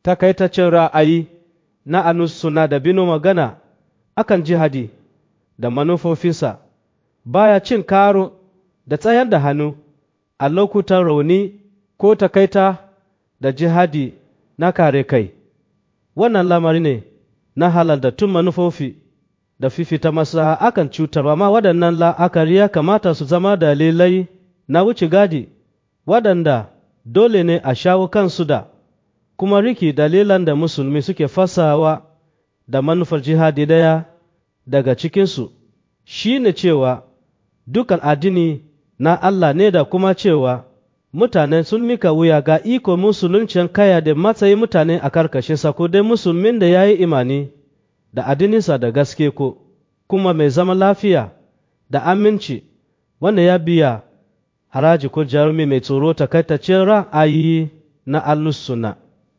takaitaccen ra'ayi na anus suna da bino magana akan jihadi da manufofinsa baya cin karo da tsayar da hannu a lokutan rauni ko takaita da jihadi na kare kai wannan lamari ne na halaldattun manufofi da fifita maslaha akan cutarwa ma waɗannan la'akari ya kamata su zama dalilai na wuce gadi waɗanda dole ne a shawo kansu da kuma riki dalilan da musulmi suke fasawa da manufar jihadi daya daga cikinsu shi ne cewa dukan addini na Allah ne da kuma cewa mutane sun mika wuya ga iko musuluncin kaya da matsayi mutane a karkashinsa ko dai musulmin da ya yi imani da addininsa da gaske ko kuma mai zama lafiya da aminci wanda ya biya haraji ko jarumi mai tsoro takaitaccen ra'ayi na alusuna